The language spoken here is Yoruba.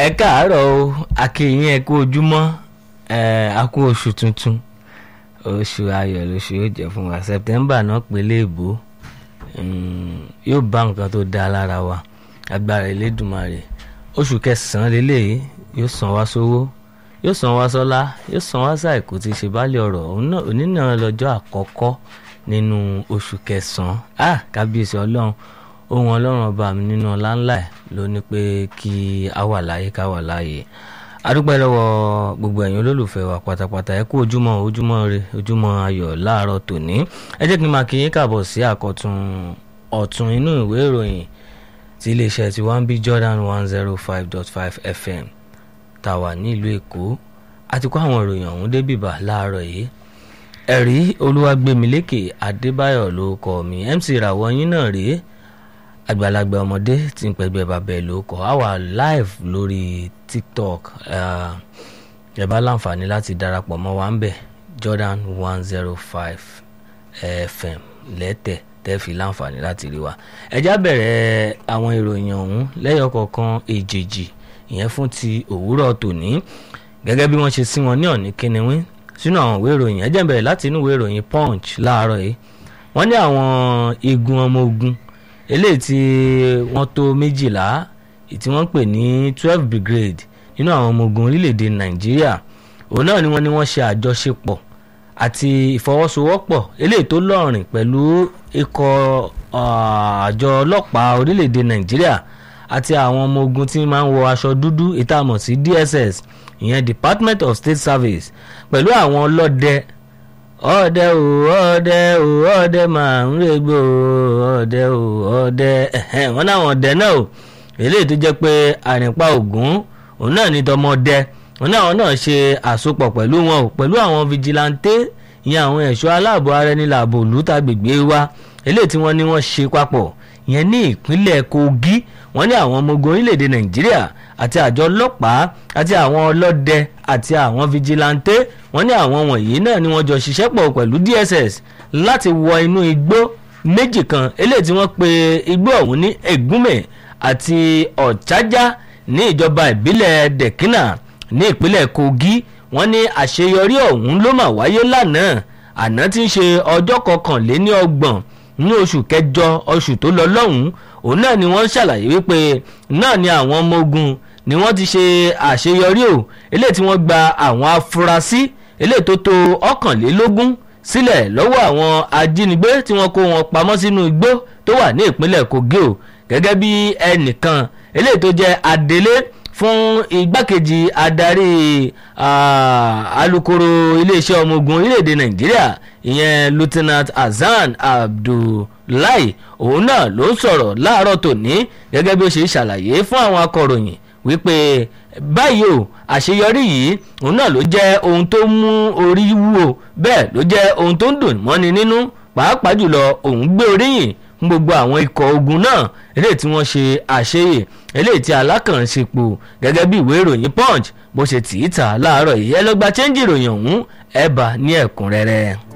ẹ káàárọ̀ o akínyìn ẹ kú ojúmọ́ ẹ a kú oṣù tuntun oṣù ayọ̀ lóṣù yóò jẹ́ fún wa september náà pélé èbó yóò bá nǹkan tó dáa lára wa agbára Elédùmarè oṣù kẹsàn-án lélẹ́yìí yóò san wá sówó yóò san wá sọ́lá yóò san wá sáìkú tí ṣe bálẹ̀ ọ̀rọ̀ òní náà lọ́jọ́ àkọ́kọ́ nínú oṣù kẹsàn-án ah kábíyèsí ọlọ́run ohun ọlọ́run ọba mi nínú ọlá ńlá ẹ̀ ló ní pé kí a wà láyé ká wà láyé adúpẹ́ lọ́wọ́ gbogbo ẹ̀yin olólùfẹ́ wa pátápátá ẹ kú ojúmọ́ ojúmọ́ re ojúmọ́ ayọ̀ láàárọ̀ tòní ẹ jẹ́ kí n máa kí yín kàbọ̀ sí àkọ́tún ọ̀tún inú ìwé ìròyìn tí iléeṣẹ́ ti wá ń bí Jordan one zero five dot five FM tá a wà nílùú Èkó àti kó àwọn ìròyìn ọ̀hún dé bìbà láàárọ̀ yìí ẹ̀rí Olúwagbèmílékè Adébáyọ̀ ló kọ mi MC ìràwọ̀ yín náà rèé àgbàlagbà ọmọdé tí ń pẹgbẹ bàbá ẹ ló kọ á wà live lórí tiktok ẹ bá láǹfààní láti darapọ̀ mọ́ wa ń bẹ̀ jordan one zero five fm lẹ́tẹ̀ tẹ́ fi láǹfààní láti rí wa ẹjá bẹ̀rẹ̀ àwọn ìròyìn ọ̀hún lẹ́yọ̀ kọ̀ọ̀kan èjèèjì ìyẹn fún ti òwúrọ̀ tòní gẹ́gẹ́ bí wọ́n ṣe sí wọn ní ọ̀ní kíniwín sínú àwọn ìwé ìròyìn ẹjẹ́ bẹ̀rẹ̀ láti inú ìwé ìròyìn punch láàárọ̀ yìí wọ́n ní àwọn igun ọmọ ogun eléyìí tí wọ́n tó méjìlá tí wọ́n ń pè ní twelve brigade nínú àwọn ọmọ ogun orílẹ̀-èdè nàìjíríà òun náà ni wọ́n ní wọ́n ṣe àjọṣepọ̀ àti ìfọwọ́sowọ́pọ̀ eléyìí tó lọ́rìn pẹ̀lú ikọ̀ àjọ ọlọ́pàá orílẹ̀-èdè nàìjíríà àti àwọn ọmọ ogun tí máa ń wọ aṣọ dúdú ìtààmọ̀ sí DSS ìyẹn Department of State Service pẹ̀lú àwọn ọlọ́dẹ ọdẹ o ọdẹ o ọdẹ máa ń règbò ọdẹ o ọdẹ wọn náwọn ọdẹ náà o eléyìí tó jẹ́ pé àrìnpá ògún òun náà ní tọmọdẹ òun náà náà ṣe àsopọ̀ pẹ̀lú wọn o pẹ̀lú àwọn fijilanté ìyẹn àwọn ẹ̀ṣọ́ aláàbò ara ẹni làbò lùtàgbègbè wa eléyìí tí wọ́n ní wọ́n ṣe papọ̀ ìyẹn ní ìpínlẹ̀ Kogi wọ́n ní àwọn ọmọ ogun orílẹ̀-èdè Nàìjíríà àti àjọ ọlọ́pàá àti àwọn ọlọ́dẹ àti àwọn fijilanté wọ́n ní àwọn wọ̀nyí náà ni wọ́n jọ ṣiṣẹ́ pọ̀ pẹ̀lú DSS láti wọ inú igbó méjì kan eléyìí tí wọ́n pe igbó ọ̀hún ní Ègúnmẹ̀ àti Ọ̀chájá ní ìjọba ìbílẹ̀ Dẹ̀kínà ní ìpínlẹ̀ Kogi wọ́n ní àṣeyọrí ọ̀hún ló mà wáyé lánàá àná tí ń ṣe ọjọ́ kọkànléní ọgbọ̀n ní oṣù kẹjọ oṣù tó lọ lọ́hùn-ún òun náà ni wọ́n ṣàlàyé wípé náà ni àwọn ọmọ ogun ni wọ́n ti ṣe àṣeyọrí o eléyìí tí wọ́n gba àwọn afurasí eléyìí tó tó ọ̀kànlélógún sílẹ̀ lọ́wọ́ àwọn ajínigbé tí wọ́n kó wọn pamọ́ sínú igbó tó wà ní ìpínlẹ̀ Kogi o gẹ́gẹ́ bí ẹnìkan eléyìí tó jẹ́ adelé fún igbákejì adarí alukoro iléeṣẹ́ ọmọ ogun orílẹ̀-èdè Nàìjíríà ìyẹn Lieutenant Hasan Abdullahi òun náà ló ń sọ̀rọ̀ láàárọ̀ tòní gẹ́gẹ́ bí ó ṣe ṣàlàyé fún àwọn akọ̀ròyìn wípé báyìí o àṣeyọrí yìí òun náà ló jẹ́ ohun tó mú orí wú o bẹ́ẹ̀ ló jẹ́ ohun tó ń dùn mọ́ni nínú pàápàá jùlọ òun gbé oríyìn fún gbogbo àwọn ikọ̀ ogun náà eléyìí tí wọ́n ṣe àṣeyè eléyìí tí alákànṣepọ̀ gẹ́gẹ́ bí ìwé ìròyìn punch bó ṣe tì í tà láàárọ̀ yìí ẹ lọ gba chẹ́ńjì ìròyìn ọ̀hún ẹ bá ní ẹ̀kúnrẹ́rẹ́.